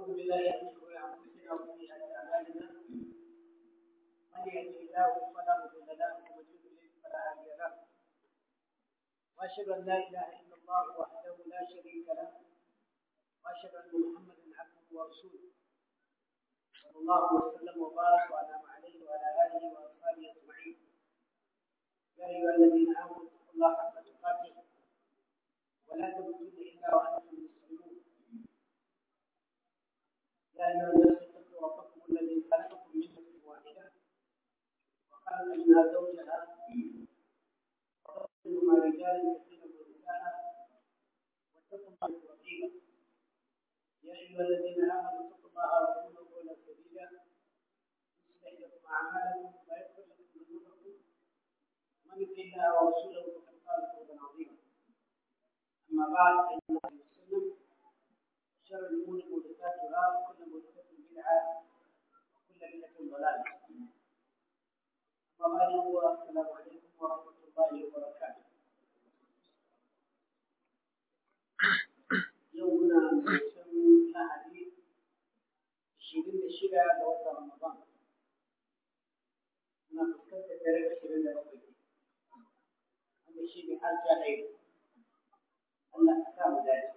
بالله من شرور انفسنا وسيئات اعمالنا من يهده الله فلا مضل له ومن يضلل فلا هادي له واشهد ان لا اله الا الله وحده لا شريك له واشهد ان محمدا عبده ورسوله صلى الله وسلم وبارك وانعم عليه وعلى اله واصحابه اجمعين يا ايها الذين امنوا اتقوا الله حق تقاته ولا تموتن الا وانتم مسلمون يا ايها الناس اتقوا ربكم الذي خلقكم من نفس واحده وخلق منها زوجها وخلق منهما رجالا كثيرا ونساء واتقوا الله الرقيب يا ايها الذين امنوا اتقوا الله وقولوا قولا سديدا يصلح لكم اعمالكم ويغفر لكم ذنوبكم ومن يطع الله ورسوله فقد فاز فوزا عظيما اما بعد فان الله وسلم شر الامور محدثاتها وكل محدثه بدعه وكل بدعه ضلاله اما بعد السلام عليكم ورحمه الله وبركاته يومنا مسلم lahadi ashirin da shida ga watan ramadan muna fuskantar dare ashirin da bakwai wanda shi ne aljahil Allah ka sa mu dace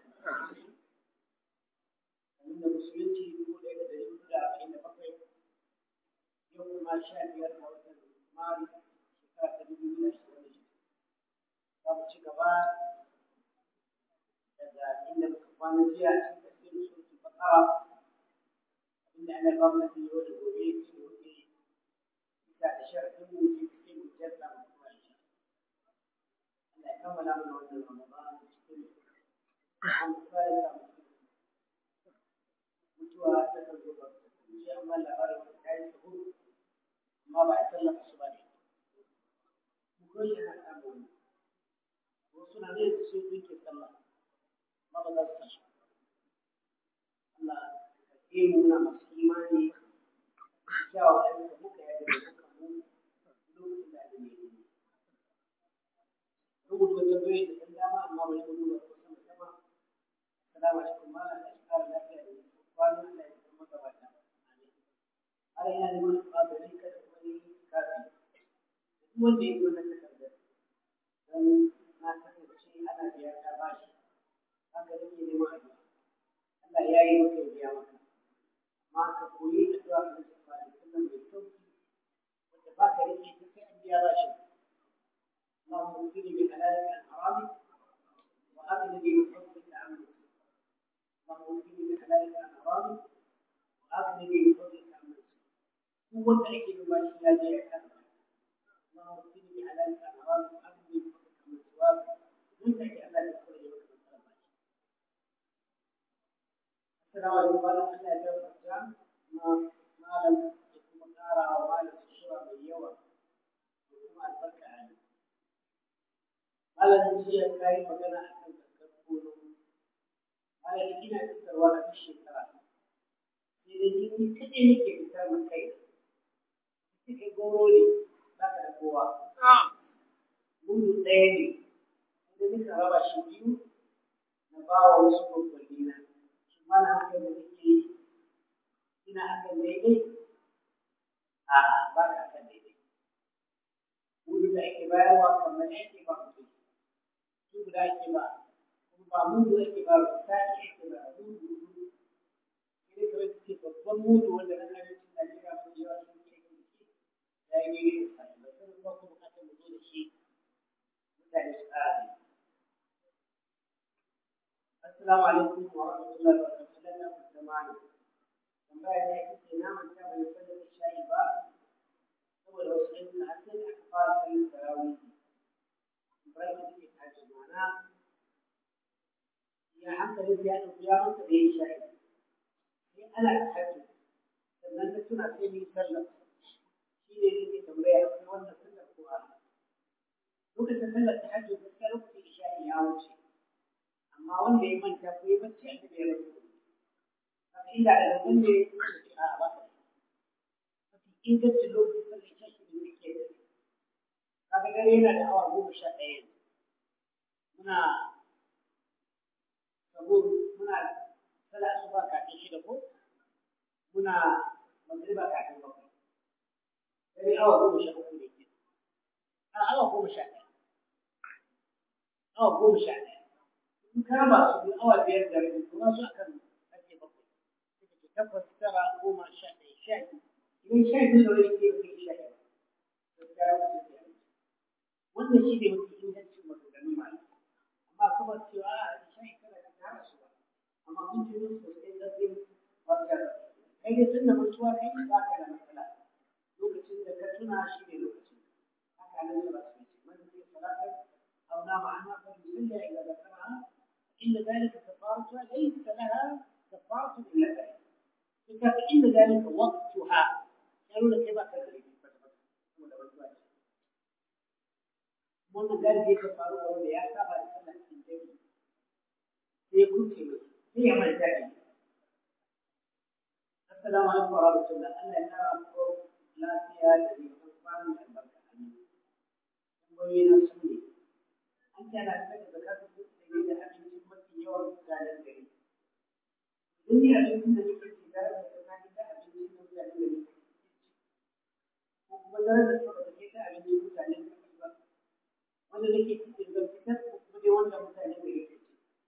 kamar da musulunci dubu ɗaya da ɗari hudu da arba'in da bakwai yau kuma sha biyar ga watan maris shekara ta dubu biyu da ashirin da shida za mu ci gaba daga inda muka kwana jiya cikin tafsirin suratul baqara inda ana ba mu yau da gobe su wuce bisa da sharadin mu je cikin hujjarsa mu kuma insha Allah ya kammala mana wannan Ramadan cikin an fara da mutuwa ta kan zo ba ji amma labarin wata ta yi sahu amma ba a tallafa su ba ne mu ko shi na samu wasu na ne su ke sallah amma ba za su tashi Allah ka mu muna masu imani kyawawan ayyuka muka yadda da muka mu lokacin da abin ya yi rubuta wata bai da ɗan dama amma bai da nuna ko sama sama assalamu alaikum malam da shi kara lafiya da nisan kwana da ya kuma gabata har yana neman ƙwazari kada wani kafi duk wanda ya yi wannan takardar don na kasance ana biya ta bashi haka nake neman addu'a Allah ya yi maka biya maka amma ka koyi addu'a da Nabi sallallahu alaihi wasallam mai sauki wanda ba ka rike ta sai an biya bashi اللهم اغفر لي بحلالك عن حرامك واغنني بفضلك عن نفسك اللهم اغفر لي بحلالك عن حرامك واغنني بفضلك عن نفسك هو التأكيد بما شاء الله كان اللهم اغفر لي بحلالك عن حرامك واغنني بفضلك عن سواك وانت كأمال الخير وكما السلام عليكم ورحمة الله وبركاته ما malam da kuma ƙara wa malam sushura mai yawa da kuma albarka a yi. Malam jiya ka yi magana a kan zakar kono. Malam ina fitarwa a duk shekara. Sai da ni ni kaɗai nake fitar min kai. Ita kai goro ne za ka da kowa. Mudu ɗaya ne. Sai nika raba shi biyu na ba wa wasu babbanni na. mana haka da nake ina akan daidai a ba ka akan daidai mudu da ake bayarwa kamar ake ba mutum su guda ake ba kuma ba mudu ake ba ba ta ake ba mudu mudu sai kawai ka ce babban mudu wanda na arewacin Najeriya mafi yawa sun ke yin shi ya yi daidai da sa ba sai kuma ku bukatar mu zo da shi mutane su ƙara ne Assalamu alaikum wa rahmatullahi wa barakatuh. zamani tambaya ta ita ce na manta bai sallar isha'i ba saboda wasu ayyuka har sai da aka fara sallar tarawih ibrahim da ke tashi mana ya hankali ya ɗauki ya manta da ya isha'i sai ana tahajjud sannan na tuna sai ni sallar shi ne nake tambaya akwai wannan sallar ko a lokacin sallar tahajjud gaskiya lokacin isha'i ya wuce amma wanda ya manta ko ya bacci a ya rasu inda da zaton ne a ba mafi ingancin lokacin sallar isha shi ne muke da kaga dare yana da awa goma sha ɗaya muna sabo muna sallar asuba kafin shida ko muna magriba kafin bakwai dare awa goma sha uku ne ke a awa goma sha ɗaya awa goma sha ɗaya in ka raba su biyu awa biyar da rabi kuma su akan ake bakwai suka ce takwas tara goma sha ɗaya sha biyu idan sha biyu da wani ke kai sha ɗaya gaskiya ya wuce da wannan shi ne mafi ingancin maganganun malamai amma kuma cewa a sha kada ka tara su ba amma mun ji musu sosai zafin wata kai dai tun da mutuwa kai ba ka da matsala lokacin da ka tuna shi ne lokacin haka nan da ba su yi man zai salata aw na ma'ana fa yusalli ila zakara inda dalika kafaratu laysa laha kafaratu illa dhalik ita fa inda dalika waqtuha yaro da kai ba ka da laifi ba ba saboda mutuwa ce wannan galibi ka faru da wanda ya saba da sallah cikin jami'i sai ya kuce mai sai ya manta da Assalamu alaikum wa rahmatullah. Allah ya kara muku lafiya da nisan kwanan da albarka. Amin. Tambayoyi na su ne. An ce ana fitar da zakatun kuɗi da abincin mafi yawan mutanen gari. Duk ne abincin da nake ci tare da tsakanin da abincin da mutanen gari suke ci. Ko kuma tare da tsaka da ke ta abincin mutanen gari ba. Wanda nake ci da zan fitar ko kuma dai wanda mutanen gari ke ci.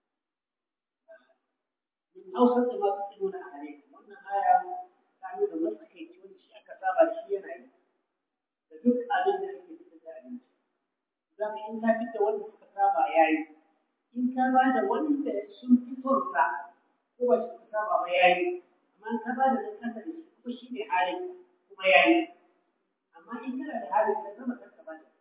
Min ausar da masu tsimuna a gare wannan aya ta nuna matsakaici wanda shi aka saba da shi yana yi da duk abin da ake fitar da abinci za ka in ka fitar wanda suka saba ya yi in ka ba da wanda sun fi son sa ko ba shi suka saba ba ya yi amma in ka ba da nan kasa da shi kuma shi ne halin kuma ya yi amma in kana da halin ka zama kanka ba da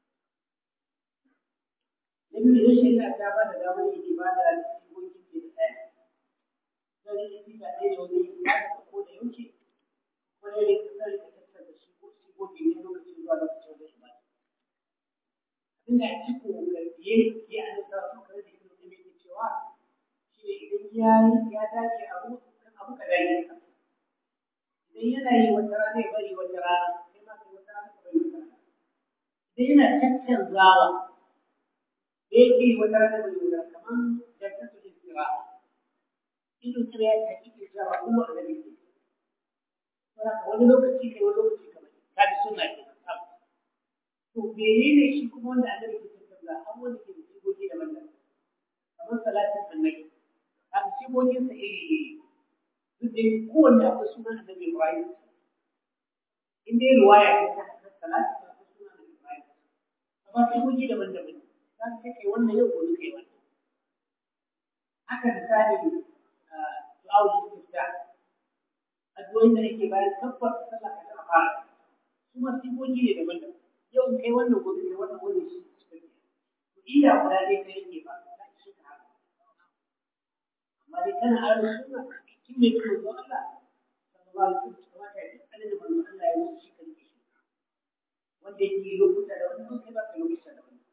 na biyu idan shari'a ta ba da damar yin ibada da sigogi ke da ɗaya zai yi siga ɗaya da wani ibada ko da yaushe ko ne ka sani ka tattara shi ko shi ko ke ne lokacin zuwa lokacin wani ibada abin da ake ko ga biye ya an sa su kare da ibnu tabi ke cewa shi ne idan ya ya dace abu kan abu ka dage ka idan yana yi wata rana ya bari wata rana sai ma sai wata rana ka bari wata rana idan yana caccanzawa da yake yi wata rana bari wata rana kamar jantatul istiraha ido kira ya hakiki cewa kuma annabi ne saboda wani lokaci kai wani lokaci kamar ka bi sunna ke tsaf to menene shi kuma wanda annabi ke tattauna an wanda ke da sigogi daban-daban kamar salatin annabi kaga sigogin sa iri iri duk da kowanne akwai sunan annabi Ibrahim in dai riwaya ce ta salatin akwai sunan annabi Ibrahim amma sigogi daban-daban za ka kai wannan yau gobe kai wannan haka misali du'a'ul istiftah addu'o'in da ake bayan kabbar sallah ka tana fara su ma sigogi ne daban-daban yau kai wannan gobe kai wannan gobe shi suka ke to ida guda ɗaya kai yake ba za ki shi ka haka amma dai kana aure sunna kin mai kuma zo Allah sallallahu alaihi wasallam kamata ya duk da manzo Allah ya yi shi kan shi wanda yake lokuta da wannan kai ba ka lokuta da wannan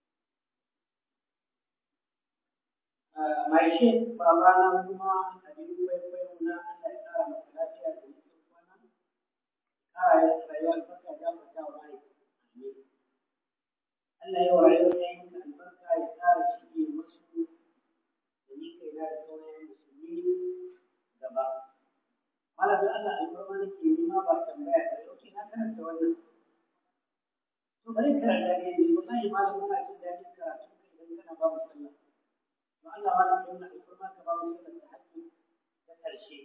mai shi babana kuma abin kwaikwayo na Allah ya kara masa lafiya da mutum kwana kara ya rayuwar albarka ya mata wa mai Allah ya wa rayuwar yayin albarka ya kara shige masu da ni kai na da sauran musulmi gaba malamin Allah alfarma nake nema ba tambaya da yau na karanta wannan to bari karanta ne wallahi malamin na jin daɗin karatu kai idan kana babu sallah Allah ma zai nuna alfarma ka ba mu sallar tahajjud ta ƙarshe.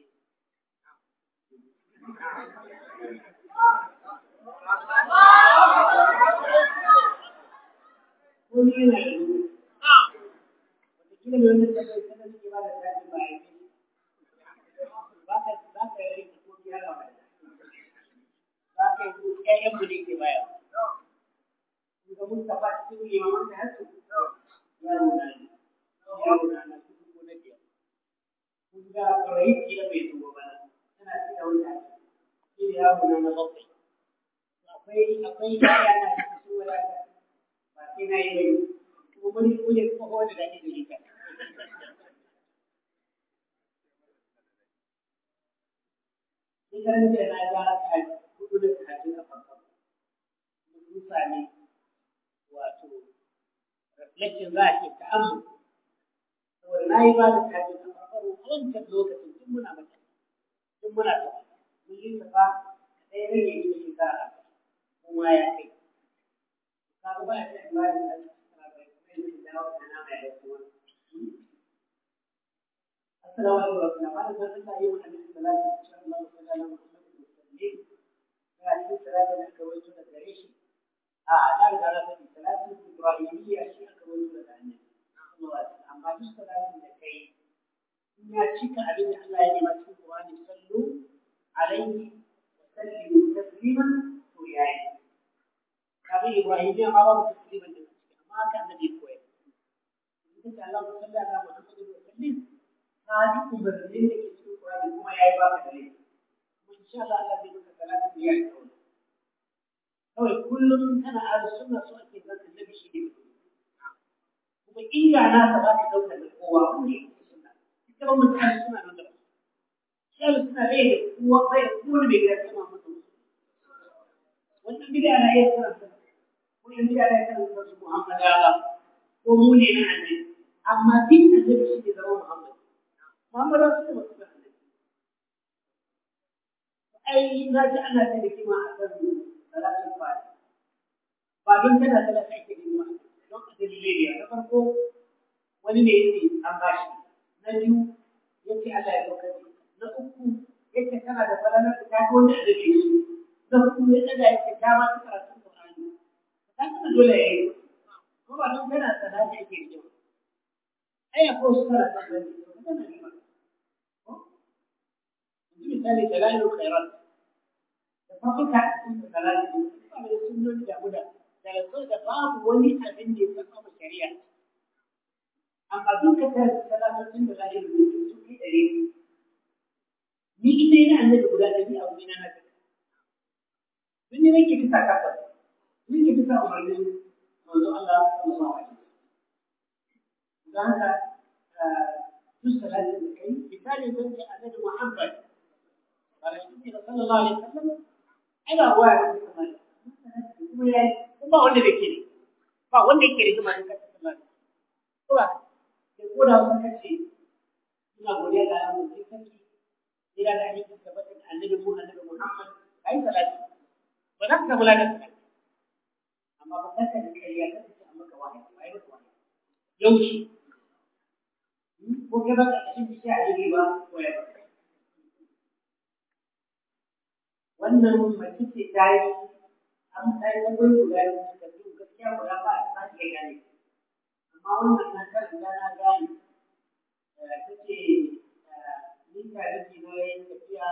Ko ni yana da nuna. Wataƙila mai wani tabbai ta da suke ba da tahajjud ba a yi ba ka za ka yi ko biya da ba za ka yi ko ƴaƴan mu ne ke baya. Ga Mustapha cikin limaman tahajjud ya nuna ne. yaro na na kudu ko na biyar. Kun ga ƙwarai kila bai zo ba tana ci da wanda shi ne yaro na na bakwai. Akwai akwai yaya na cikin su wadata ba sai na yi bai kuma wani kujen tsoho da daɗi da ita. Shekaran jiya na ga haka hudu da tahajjud a farko. Mun sami wato reflection za a ce ta'ammul saboda na yi ba da tajin a farko a wancan lokacin tun muna mace tun muna ta kullum ka fa ɗaya rage shi da shekara kuma ya kai kaga ba a ce ba da shi shekara bai kuma yin dawo da nama ya kuma assalamu alaikum wa rahmatullahi wa barakatuh yi wa annabi sallallahu alaihi wa sallam Muhammad sallallahu alaihi ga cikin salatin da aka wato da gare shi a da riga na faɗi salatin ibrahimiyya shi aka wato da annabi sallallahu alaihi wa sallam amma duk salatin da kai in ya cika abin da Allah ya nema cikin Qur'ani sallu alaihi wa sallimu tasliman to yayi kaga ibrahimiyya ma babu tasliman da ciki amma haka annabi ya koyar in ka Allah sallallahu alaihi wa sallam ka ji umarnin da ke cikin Qur'ani kuma yayi baka da laifi kuma insha Allah Allah zai maka salatin da yayi kawai kawai kullum kana ahlus sunna so ake zan annabi shi ne kuma inda na ta ba ka dauka da kowa wani sunna ita ba mutum ahlus sunna nan da shi ahlus sunna bai da kowa bai da kowa bai ga sama masa wannan bid'a na iya karanta ko in bid'a na iya karanta su Muhammad Allah ko mu ne na annabi amma din annabi shi ne zama Muhammad Muhammad Rasul ne masu annabi ai na ji ana ta rigima a kan salatin fati ba don tana talaka ake rigima don a dalilai ne na farko wani ne yake an bashi na biyu yake Allah ya dauka na uku yake tana da falalar da ta ga wanda da ke shi na hudu ya daga yake ta ma ta karatun Qur'ani ta kuma dole ya yi ko ba don tana salati ake rigima ai akwai wasu karatu da ne tana rigima misali dalailul khairat da farko ka cikin dalailul ba da sunnoni da muda da so da babu wani abin da ya saba shari'a amma duka ta salatotin da dalailul ne su kai dare ni ina ina annabi guda da ni abu ina na ta dun ne nake bisa kafa ni ke bisa umarnin manzo Allah sallallahu alaihi wasallam dan haka duk salatin da kai misali zan ce annabi Muhammad صلى الله عليه وسلم أنا هو kuma ya yi ba wanda da ke ba wanda yake rigima da kasa sallah ko ba sai ko da sun kace ina godiya ga Allah sai sarki ina da hadisi tabbatin annabi mu annabi Muhammad ai salati ba za ka samu ladan salati amma ba kaka da kariya ka ce amma ka wahayi ba yi wahayi yauci ko ka ba ka cikin bishiya a ba ko ya ba wannan mace ce ta yi an ta yi wani guda da suka fi gaskiya guda ba a sake ya gane amma wannan na karanta na gane ta ce ni tare da na yi tafiya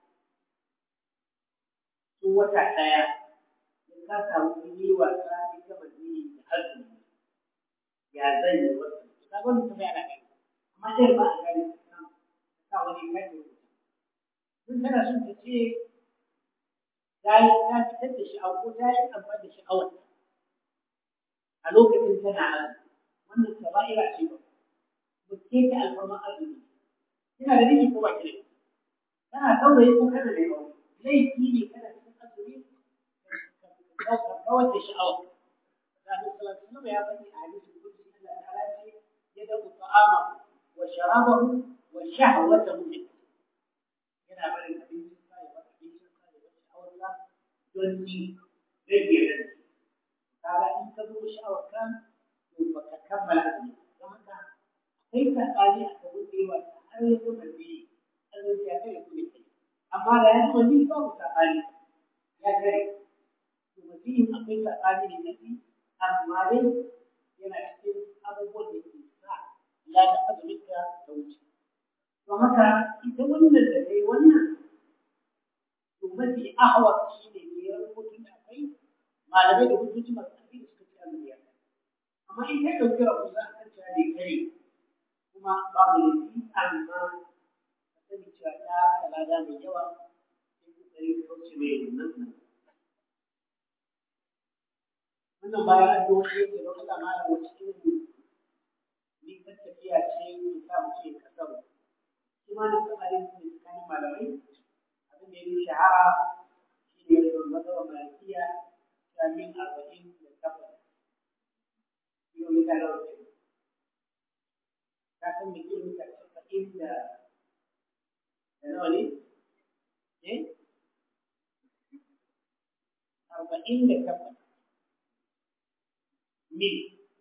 tun wata ɗaya in ka samu yi wasa ni gama ni da azumi ya zan yi wasu ta gwani ta bayana gani amma ɗaya ba a gane ta wani kai sun tana son ta ce ta yi ta fitar da sha'awa ko ta yi amfani da sha'awar a lokacin tana azumi wannan kaba'ira ce ba ba ke ta alfarma azumi kina da miji ko ba ki da kana saurayi ko kana da yawa laifi ne kana cikin azumi ka kawar da sha'awa Rasul sallallahu alaihi ya faɗi a hadisin kursi Allah ta'ala ce yadahu ta'ama wa sharabahu wa shahwatahu yana barin abincin sa ya bar abincin sa ya bar sha'awarsa don ni rage rage kaga in ka zo sha'awar ka to baka kammala azumi don haka akwai sakali a kan wanda yawa har ya zo mazi azumi ya kai kuma kai amma da ya zo ni babu sakali ya kai to mazi akwai sakali ne nafi amma dai yana cikin abubuwan da ke sa ladan azumin ka ta wuce don haka ita wannan da dai wannan to mafi ahwa shi ne ne ya rubutun da akwai malamai da hujjoji masu ƙarfi da suka ci azumi ya amma in kai ɗauki rahusa a kan cewa bai kare kuma babu laifi amma ka sani cewa ta kalada mai yawa sai kokari ka kauce mai nan nan wannan bayan addu'o'i yake don Allah malam wace irin ni kan tafiya ce ke sa mu ce kasar shi ma da tsarin ne tsakanin malamai abin da ya yi shahara shi ne da mazhabar malikiya shamin arba'in da takwas kilomita da wace ka san me kilomita casa'in da da nawa ne eh saba'in da takwas mil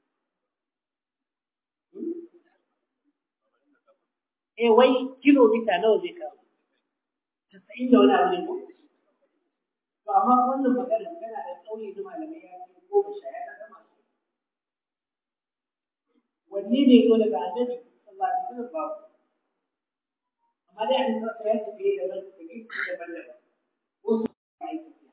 eh wai kilomita nawa zai kawo casa'in da wani abu ne ko to amma wannan magana tana da tsauri da malamai ya ce goma sha ya kasa masu wanne ne zo daga annabi sallallahu alaihi wasallam babu amma dai an sa ya tafi da ran da ke daban daban ko su yi tafiya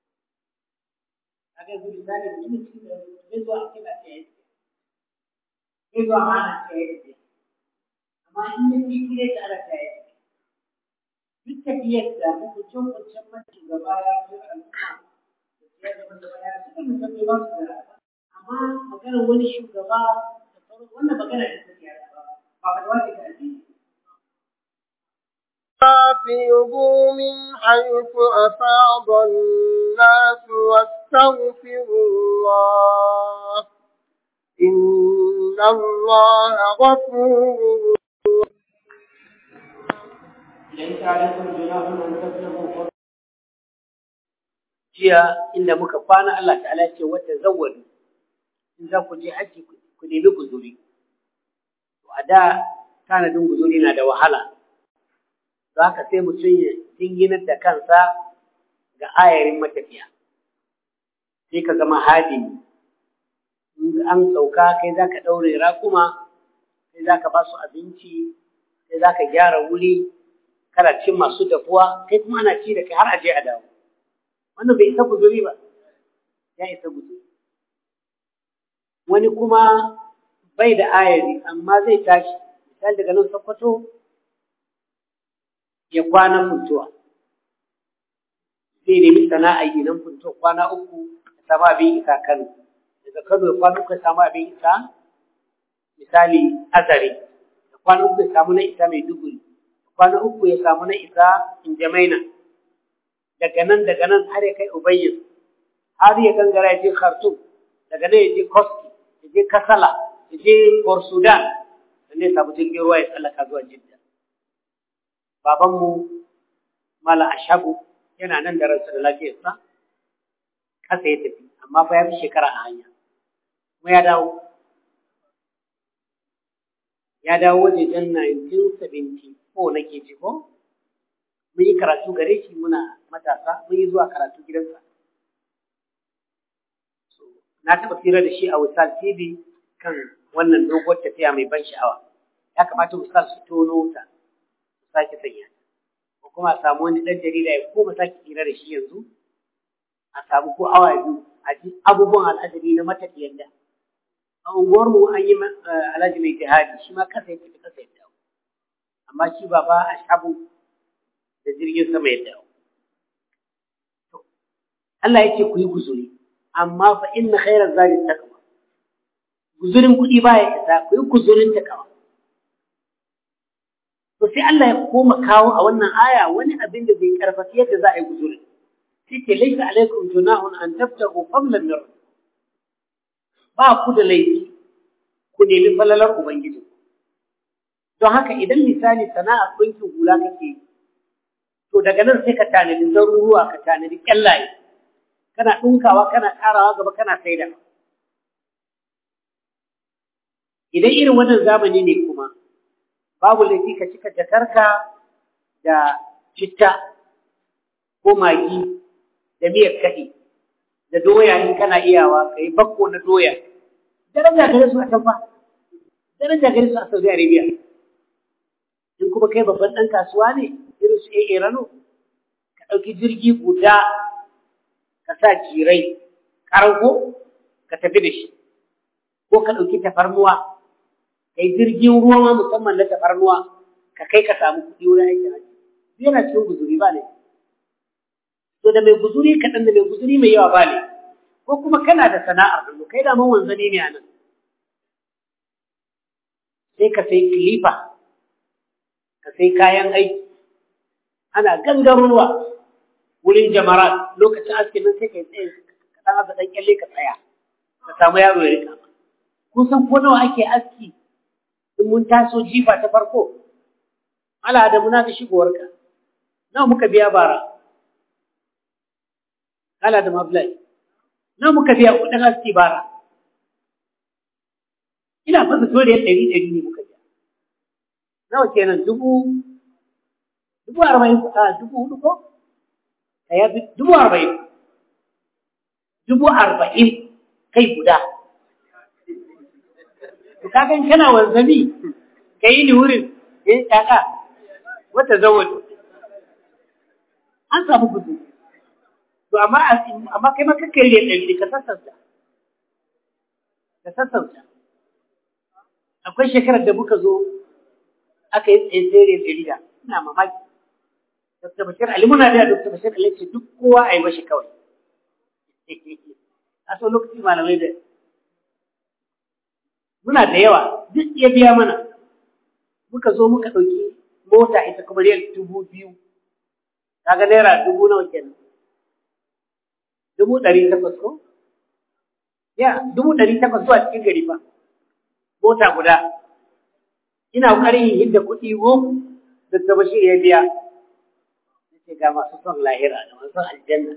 kaga yanzu misali mutum cikin da zai zo a kila ta yi zai zo a mana ta yi tafiya amma in yi kikire ta ala ta yi duk tafiyar da hukuncin hukuncin mace gaba ya fi al'umma da siya da wanda baya suka mutum bai ba su da amma maganar wani shugaba da sauran wannan magana da ta siyasa ba ba ba da wani da addini أفيضوا من حيث أفاض الناس واستغفروا الله إن الله غفور ليس عليكم جناح أن تبلغوا فضلا jiya inda muka kwana Allah ta'ala ce wata zawwadu in za ku je haji ku nemi guzuri to a da tanadin guzuri na da wahala za ka sai mutum ya dinginar da kansa ga ayarin matafiya sai ka zama hadimi in an sauka kai za ka ɗaure rakuma kai za ka ba su abinci kai za ka gyara wuri kana cin masu dafuwa kai kuma ana ci da kai har a je a dawo wannan bai isa guzuri ba ya isa guzuri wani kuma bai da ayari amma zai tashi misali daga nan sokoto ya kwana funtuwa zai nemi sana'a yi nan funtuwa kwana uku ya samu abin isa kano daga kano ya kwana uku ya samu abin isa misali azare ya kwana uku ya samu na isa mai duguri ya kwana uku ya samu na isa injamaina daga nan daga nan har ya kai ubayyin har ya gangara ya je khartoum daga nan ya je koski ya je kasala ya je port sudan sannan ya samu jirgin ruwa ya tsallaka zuwa jidda babanmu mala ashabu yana nan da ransa da lafiyarsa kasa ya tafi amma fa ya fi shekara a hanya kuma ya dawo ya dawo wajejen 1974 nake ji ko mun yi karatu gare shi muna matasa mun yi zuwa karatu gidansa na taɓa fira da shi a Wisal TV kan wannan doguwar tafiya mai ban sha'awa ya kamata Wisal su tono ta su sake sanya ko kuma a samu wani ɗan jarida ya koma sake fira da shi yanzu a samu ko awa biyu a ji abubuwan al'ajabi na matafiyan da a unguwarmu an yi alhaji mai jihadi shi ma kasa ya tafi kasa ya dawo amma shi ba ba a shabu da jirgin sama ya dawo. Allah ya ce ku yi guzuri, amma fa inna khairar zari takawa. Guzurin kuɗi ba ya isa, ku yi guzurin takawa. To sai Allah ya koma kawo a wannan aya wani abin da zai karfafi yadda za a yi guzurin. Sai ke laisa alaikum junahun an tabtagu fadlan min Ba ku da laifi ku nemi falalar Ubangiji. Don haka idan misali sana'ar ɗinkin hula kake yi, to daga nan sai ka tanadi zaruruwa ka tanadi kyallaye kana ɗinkawa kana ƙarawa gaba kana saida idan irin wannan zamani ne kuma babu laifi ka cika jakarka da citta ko magi da miyar kaɗi da doya in kana iyawa ka yi bakko na doya daraja gare su a can fa daraja gare su a saudi arabia in kuma kai babban ɗan kasuwa ne irin su AA Rano, ka ɗauki jirgi guda ka sa jirai ƙargo ka tafi da shi, ko ka ɗauki tafarnuwa, ka yi jirgin ruwa ma musamman na tafarnuwa ka kai ka samu kuɗi wurin aikin haji. Yana cikin guzuri ba ne. To da mai guzuri kaɗan da mai guzuri mai yawa ba ne, ko kuma kana da sana'ar hannu, kai da man wanzani ne a nan. Sai ka sai kilifa, ka sai kayan aiki, ana gangarowa wurin jamara lokacin askin nan sai ka yi tsaye ka ɗan asa ɗan kyalle ka tsaya ka samu yaro ya rika kun san ko nawa ake aski in mun taso jifa ta farko ala da muna da shigowarka nawa muka biya bara ala da mablai na muka biya kuɗin haske bara ina fasa toriyar ɗari ɗari ne muka biya nawa kenan dubu dubu arba'in a dubu hudu ko ya fi dubu arba'in dubu arba'in kai guda to kaga in kana wanzami ka yi ni wurin eh kaka wata zawon an samu gudu to amma amma kai maka kai ne ɗari ka sassauta ka sassauta akwai shekarar da muka zo aka yi tsaye tsere ɗari da ina mamaki Dr. Bashir Ali muna da Dr. Bashir Ali ce duk kowa a yi mashi kawai a so lokaci malamai da muna da yawa duk ya biya mana muka zo muka ɗauki mota ita kuma riyal dubu biyu kaga naira dubu nawa kenan dubu ɗari takwas ko ya dubu ɗari takwas zuwa cikin gari fa mota guda ina ƙoƙarin yin hidda kuɗi go da ta bashir ya biya ce ga masu son lahira da masu aljanna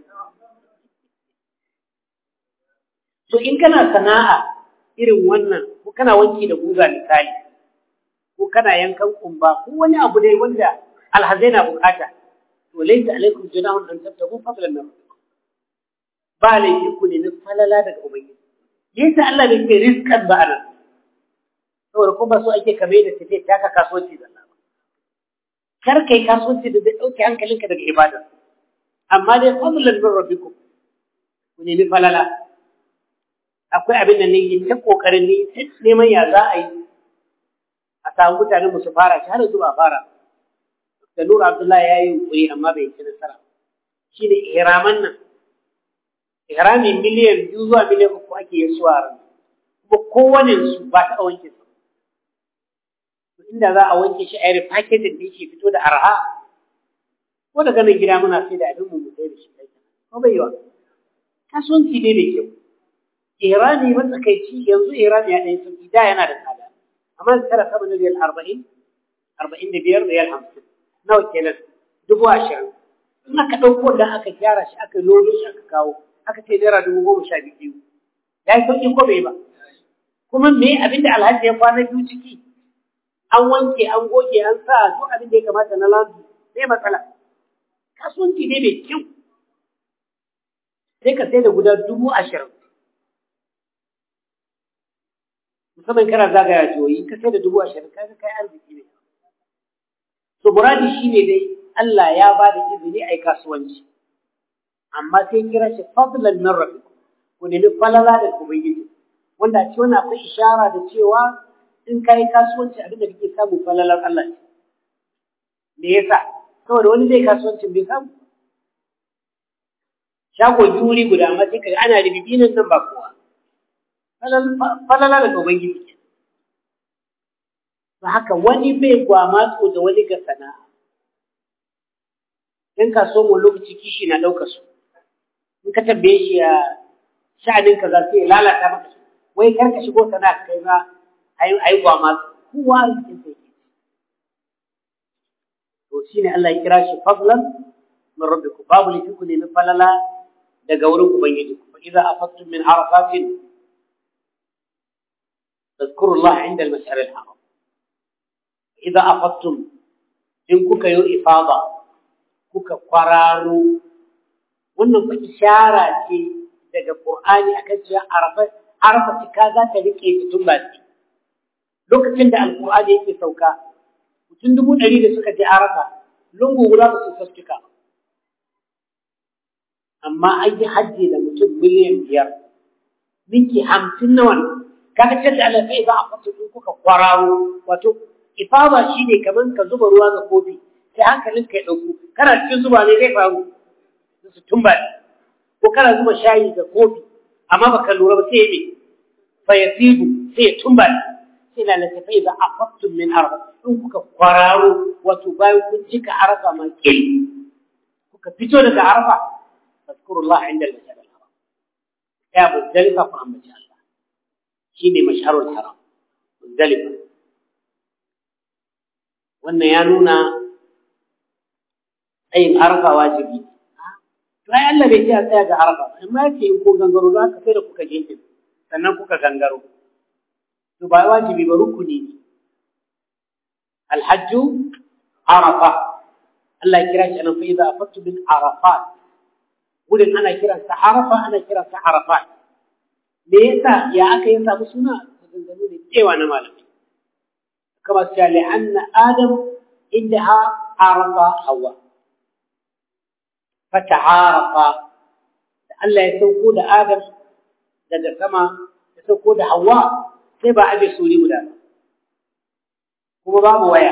so in kana sana'a irin wannan ko kana wanki da guga misali ko kana yankan kumba ko wani abu dai wanda alhazai na bukata to laysa alaikum junahun an tabtagu fadlan min rabbikum ba laifi ku ne na falala daga ubangiji yasa Allah bai ce rizqan ba anan saboda ko ba so ake kame da tafiya taka kasuwanci da Allah kar kai kasuwanci da zai dauke hankalinka daga ibada amma dai fadlan min rabbikum ku nemi falala akwai abin da ne ta kokarin ne neman ya za a yi a samu mutanen mu su fara shi har yanzu ba fara da Nura Abdullahi ya yi yunkuri amma bai ci nasara shi ne ihraman nan ihrami miliyan biyu zuwa miliyan uku ake yi su a kuma kowane su ba ta wanke su inda za a wanke shi a yi paketin da yake fito da arha ko daga nan gida muna sai da abin mu mu sai da shi ko bai yiwa kasuwanci ne mai kyau irani matsakaici yanzu irani ya ɗaya sauki da yana da tsada amma yanzu tara sama na riyal arba'in arba'in da biyar riyal hamsin nawa kenan dubu ashirin in aka ɗauko da aka gyara shi aka lodo shi aka kawo aka ce naira dubu goma sha biyu ya yi sauƙi ko bai ba kuma me abin da alhaji ya kwana biyu ciki an wanke an goge an sa duk abin da ya kamata na landu sai matsala kasuwanci ne mai kyau sai ka sai da guda dubu ashirin musamman kana zagaya jihohi ka sai da dubu ashirin kaga kai arziki ne to muradi shine dai Allah ya ba da izini a yi kasuwanci amma sai kira shi fadlan min rabbikum ku nemi falala da ubangiji wanda a ce wannan akwai ishara da cewa in ka yi kasuwanci abin da kake samu falalar Allah ne me yasa saboda wani zai kasuwancin bai samu shago juri guda amma sai kaga ana ribibi nan nan ba kowa falala daga Ubangiji ke. Ba haka wani bai gwamatso da wani ga sana'a. In ka so mu lokaci kishi na ɗauka su. In ka tambaye shi a sha'anin ka za su lalata maka su. Wai kar ka shigo sana'a kai ba a yi gwamatso. Kowa rikin sai ke. To shi ne Allah ya kira shi fadlan min rabbikum babu lifi ku nemi falala daga wurin Ubangiji. Fa idza afattum min arafatin فاذكروا الله عند المشعر الحرام إذا أفضتم إن كوكا يو إفاضة كوكا قرارو wannan fa ishara ce daga Qur'ani akan cewa arafa arafa cika za ta rike tun ba lokacin da alqur'ani yake sauka mutum dubu ɗari da suka je arafa lungu guda ba su fastika amma an yi hajji da mutum miliyan biyar minki hamsin na wannan kaga ce da Allah sai za a fata in kuka kwararo wato ifada shine kaman ka zuba ruwa ga kofi sai hankalin ka ya dauko kana cikin zuba ne zai faru su tumba ko kana zuba shayi ga kofi amma baka lura ba sai me fa yasidu sai ya tumba sai la la sai za a fata min arba in kuka kwararo wato bayan kun cika arafa ma kil kuka fito daga arafa fadkurullah inda al-masjid al-haram ya muzdalifa fa amma Allah shine masharul haram muzdalifa wannan ya nuna tsayin arfa wajibi to ai Allah bai ce a tsaya ga arafa amma yake in kun gangaro za ka sai da kuka gefe sannan kuka gangaro to ba wajibi ba rukuni ne alhajju arafa Allah ya kira shi anan fa idza afattu bil arafat wurin ana kiransa arafa ana kiransa arafat me yasa ya aka yi samu suna maganganu ne cewa na malamai kama su li anna adam indaha arafa hawa fata'arafa da Allah ya sauko da adam daga sama ya sauko da hawa sai ba aje suri guda ba kuma babu waya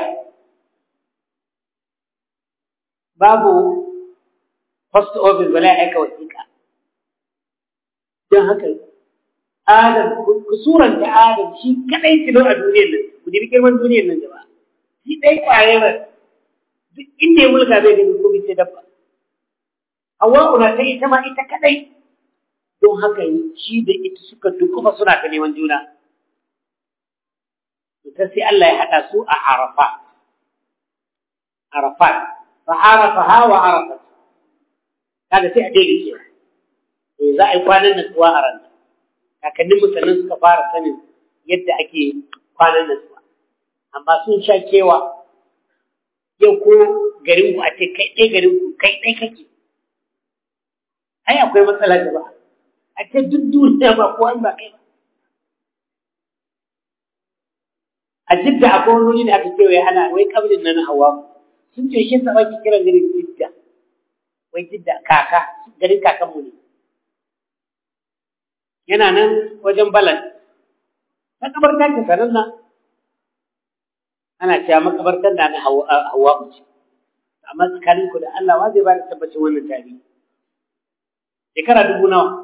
babu post office wala aika wasiƙa don haka Adam ku suranta Adam shi kadai tilo a duniyar nan ku dibi girman duniyar nan gaba shi dai kwayar duk inda ya mulka bai gani ko sai dabba Hawwa na ta ita ma ita kadai don haka shi da ita suka dukufa suna ta neman juna ta sai Allah ya haɗa su a Arafat Arafat fa arafaha wa arafat kaga sai a daidai ke za a yi kwanan natsuwa a ranar kakannin musulun suka fara sanin yadda ake kwanan natsuwa amma sun sha kewa yau ko garin ku a ce kai ɗaya garin ku kai ɗaya kake ai akwai matsala da ba a ce duk duniya ba ko an ba kai ba a jidda akwai wani wuri da aka kewaye ana wai kabrin nan hawa sun ce shi sa ake kiran garin jidda wai jidda kaka garin kakanmu ne yana nan wajen balan makabarta ce sanar nan ana cewa makabartar da na hawa ce amma tsakanin ku da Allah wa zai ba da tabbacin wannan tarihi shekara dubu nawa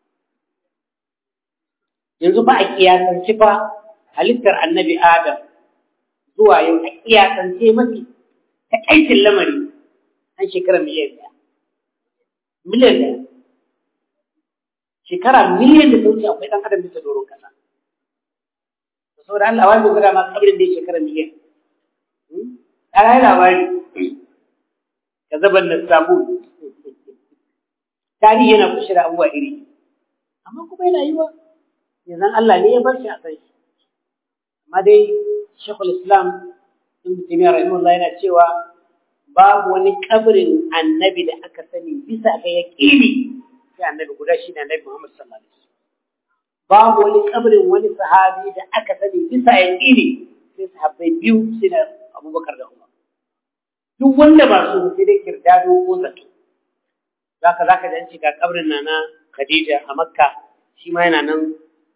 yanzu ba a kiyasance fa halittar annabi adam zuwa yau a kiyasance mafi ta aikin lamari an shekara miliyan ɗaya miliyan ɗaya shekara miliyan da ta wuce akwai ɗan adam bisa doron kasa saboda Allah wani guda ma kabrin da ya shekara miliyan ana yi labari ka zaban na samu tarihi yana kushe da abubuwa iri amma kuma yana yi wa yanzu Allah ne ya bar shi a san shi amma dai shekul islam ibn taymiyyah rahimahullah yana cewa babu wani kabrin annabi da aka sani bisa ga yaqini sai annabi guda shi ne annabi Muhammad sallallahu alaihi wasallam babu wani kabrin wani sahabi da aka sani bisa yaqini sai sahabbai biyu sai da Abubakar da Umar duk wanda ba su sai dai kirdado ko zato zaka zaka ji an ce ga kabrin nana Khadija a Makka shi ma yana nan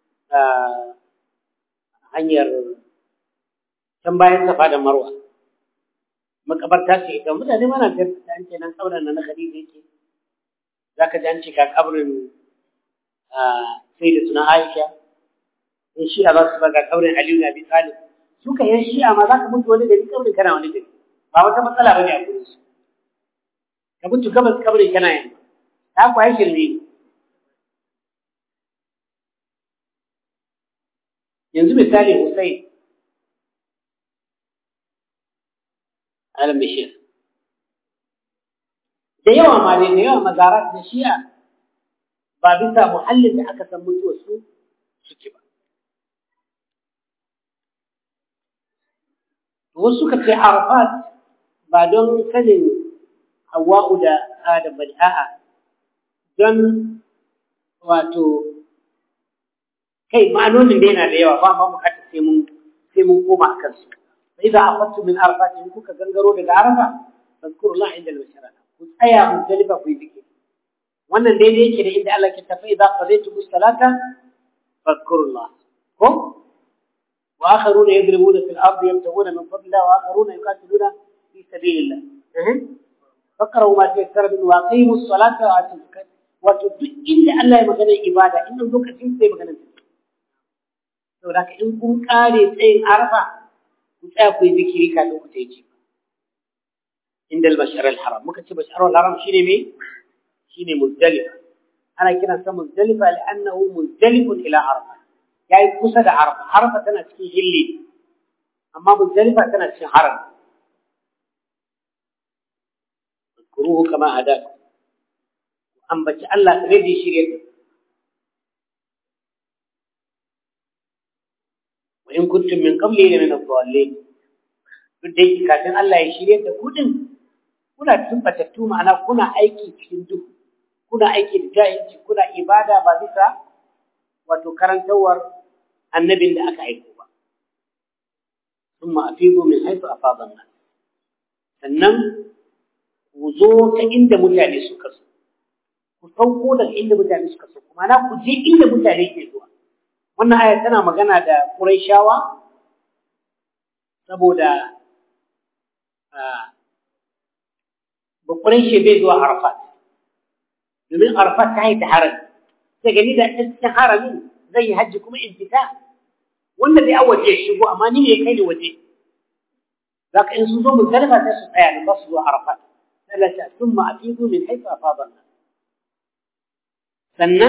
hanyar can bayan Safa da Marwa makabarta ce ita mutane mana da an ce nan kabrin nana Khadija yake zaka ji an ce ga kabrin sai da suna Aisha in shi'a za su ga kabrin Aliyu na Abi Talib suka yan shi'a ma za ka mutu wani gari kabrin kana wani gari ba wata matsala bane a gurin su ka mutu gabas kabrin kana yin ta ku ai shirme yanzu misali Hussein al-Bashir da yawa ma dai da yawa mazarat da shi'a ba bisa muhallin da aka san mutuwar su suke ba wasu suka ce arafat ba don sanin hawa'u da adam bane a'a don wato kai ma'anonin da yana da yawa ba ma bukatar sai mun sai mun koma akan su sai da afattu min arafat in kuka gangaro daga arafa fazkurullah inda al-mashara ku tsaya muzdalifa ku yi zikiri wannan daidai yake da inda Allah ke tafi idza qadaytum as-salata fadhkurullah ko wa akharuna yadribuna fil ardi yabtaguna min fadlillah wa akharuna yuqatiluna fi sabilillah fakkaru ma tayassara min wa aqimu as-salata wa atu zakat wato duk inda Allah ya magana ibada in lokacin sai magana saboda ka in kun kare tsayin arfa ku tsaya ku yi zikiri kafin ku tayi inda al-bashar al-haram muka ce bashar al-haram shine me shine muzdalifa ana kiran sa muzdalifa li'annahu muzdalifun ila arfa yayi kusa da arfa arfa tana cikin hilli amma muzdalifa tana cikin haram kuruhu kama hadaku ambaci Allah kare da shirye da wa in kuntum min qabli la min ad-dallin duk da yake kafin Allah ya shirye da ku din kuna tumbatattu ma'ana kuna aiki cikin duhu kuna aiki da jahilci kuna ibada ba bisa wato karantawar annabin da aka aiko ba thumma afidu min haythu afada an-nas sannan ku zo ta inda mutane suka so ku sauko daga inda mutane suka so kuma na ku je inda mutane ke zuwa wannan aya tana magana da Qurayshawa saboda ba Qurayshi bai zuwa Arafat domin Arafat ta yi ta harami sai gani da cikin haramin zai yi hajji kuma in fita wanda dai an waje shigo amma ni ne kai ne waje zaka in sun zo muzdalifa sai su tsaya ba su zuwa Arafat ثلاثة ثم أفيضوا من حيث أفاض الناس sannan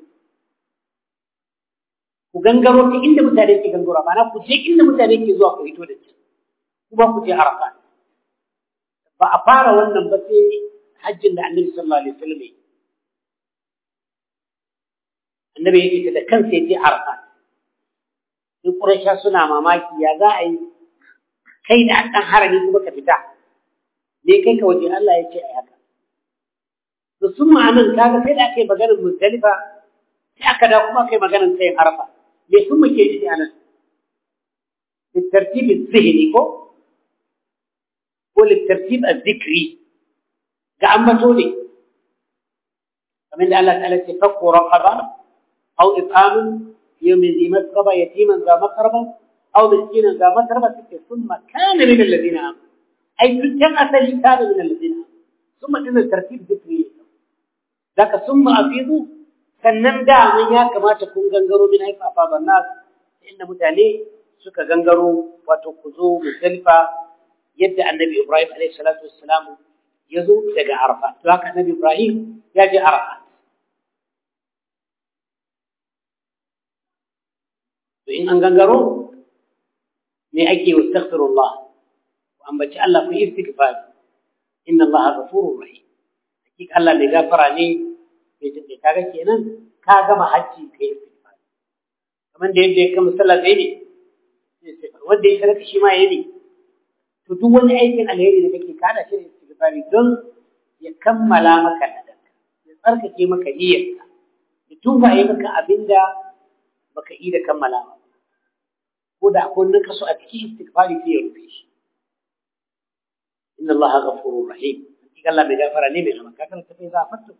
ku gangaro ta inda mutane ke gangaro ma'ana ku je inda mutane ke zuwa ku hito da ci kuma ku je arafa ba a fara wannan ba sai hajjin da annabi sallallahu alaihi wasallam annabi ya ce da kansa ya je arafa sai quraisha suna mamaki ya za a yi kai da dan harami kuma ka fita ne kai ka waje Allah ya ce a haka. To sun ma'anin kaga sai da aka yi maganar Muzdalifa sai aka da kuma aka yi maganar sayin Arafa. Me sun muke nufi a nan? Littartib zihni ko? Ko littartib zikri ga ambato ne. Kamar da Allah ta'ala ce fakko raqaba aw it'amun yawmin zi masqaba yatiman za makarba aw miskinan za makarba sai thumma kana min alladhina amanu أي كان أثري كان من الذين ثم إن الترتيب ذكري ذاك ثم أفيضوا sannan da mun ya kamata kun gangaro min haifa afaban nas inda mutane suka gangaro wato ku zo muzdalifa yadda annabi Ibrahim alaihi salatu wassalam ya zo daga Arafa to haka annabi Ibrahim ya je Arafa to in an gangaro me ake wastaghfirullah ambaci Allah ku istighfar inna Allah ghafurur rahim hakika Allah mai gafara ne mai jin kaga kenan ka gama hajji kai istighfar kamar da yadda ya kama sallah sai ne wanda ya karaka shi ma yayi to duk wani aikin alheri da kake kada shi istighfari don ya kammala maka ladanka ya tsarkake maka niyyarka ya tuba yi maka abinda baka yi da kammalawa ko da akwai naka so a cikin istighfari sai ya rufe shi إن الله غفور رحيم قال الله بغفر لي من لما كان فإذا أفدتم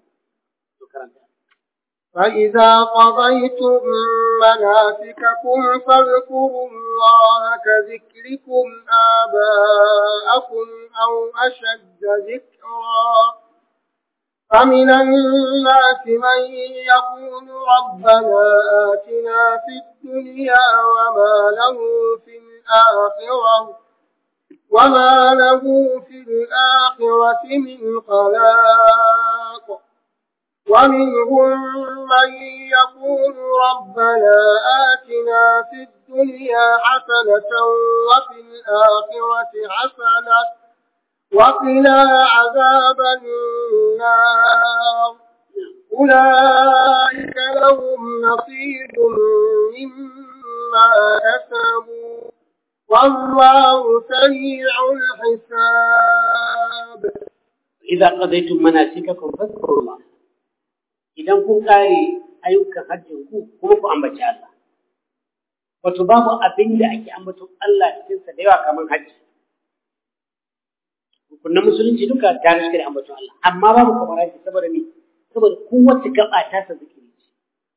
فإذا قضيتم مناسككم فاذكروا الله كذكركم آباءكم أو أشد ذكرا فمن الناس من يقول ربنا آتنا في الدنيا وما له في الآخرة وما له في الآخرة من خلاق ومنهم من يقول ربنا آتنا في الدنيا حسنة وفي الآخرة حسنة وقنا عذاب النار أولئك لهم نصيب مما كسبوا والله سريع الحساب إذا قضيتم مناسككم فاذكروا الله إذا كنت قاري ayyukan hajjin ku kuma ku ambaci Allah wato babu abin da ake ambaton Allah cikin sa da yawa kamar hajji hukunan musulunci duka ta riske da ambaton Allah amma babu kamar hajji saboda me saboda kowace gaba ta sa zikiri ce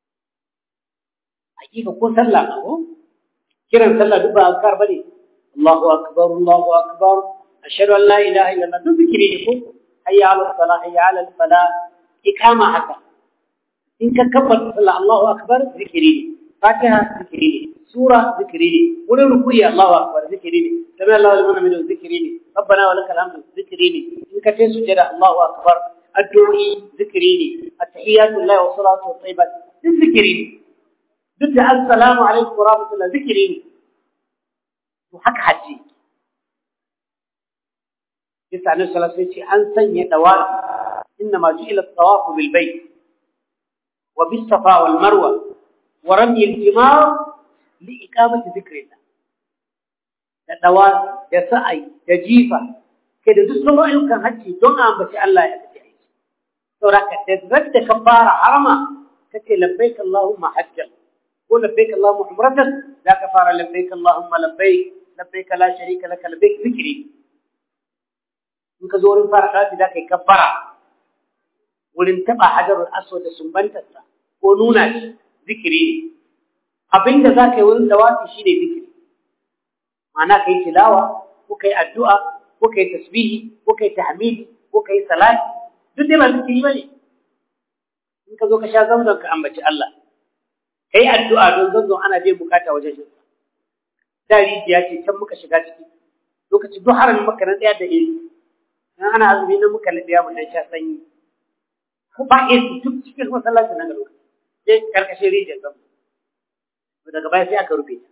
hakika ko sallah ko kiran sallah duk ba azkar bane Allahu akbar Allahu akbar ashhadu an la ilaha illallah duk zikiri ne ko hayya ala salah hayya ala falah ikama haka in ka kabbata sallah Allahu akbar zikiri ne fatiha zikiri ne sura zikiri ne wurin rukuyi Allahu akbar zikiri ne sami Allahu liman min zikiri ne rabbana wa lakal hamdu zikiri ne in ka tayi sujada Allahu akbar addu'i zikiri ne at-tahiyatu lillahi wa salatu wa tayyibat zikiri ne duk da assalamu alaikum wa rahmatullah zikiri ne to haka haji yasa annabi sallallahu alaihi wasallam an sanya dawa إنما جئل الطواف بالبيت وبالصفا والمروة ورمي الجمار لإقامة ذكر الله الدواب يسعي يجيفة كده دسلوا أيوكا هجي دون أن بشي الله يكتعي سورة تدرد كبارة حرمة كتي لبيك اللهم حجا ولبيك اللهم عمرة لا كفارة لبيك اللهم لبيك لبيك لا شريك لك لبيك ذكري in ka zo wurin fara kafi za ka yi kabbara wurin taɓa hajarul aswad da sumbantarsa ko nuna shi zikiri ne abinda za ka yi wurin dawafi shi ne zikiri ma'ana ka yi tilawa ko ka yi addu'a ko ka yi tasbihi ko ka yi tahmidi ko ka yi salati duk dai ba zikiri ba ne in ka zo ka sha zamzam ka ambaci Allah ka yi addu'a don zamzam ana biyan bukata wajen shi da rijiya ce can muka shiga ciki lokacin duk haramin maka na ɗaya da iri in ana azumi na muka laɗe mu dan sha sanyi ko ba AC duk cikin masallaci na garo sai karkashin rijiyar zama daga baya sai aka rufe ta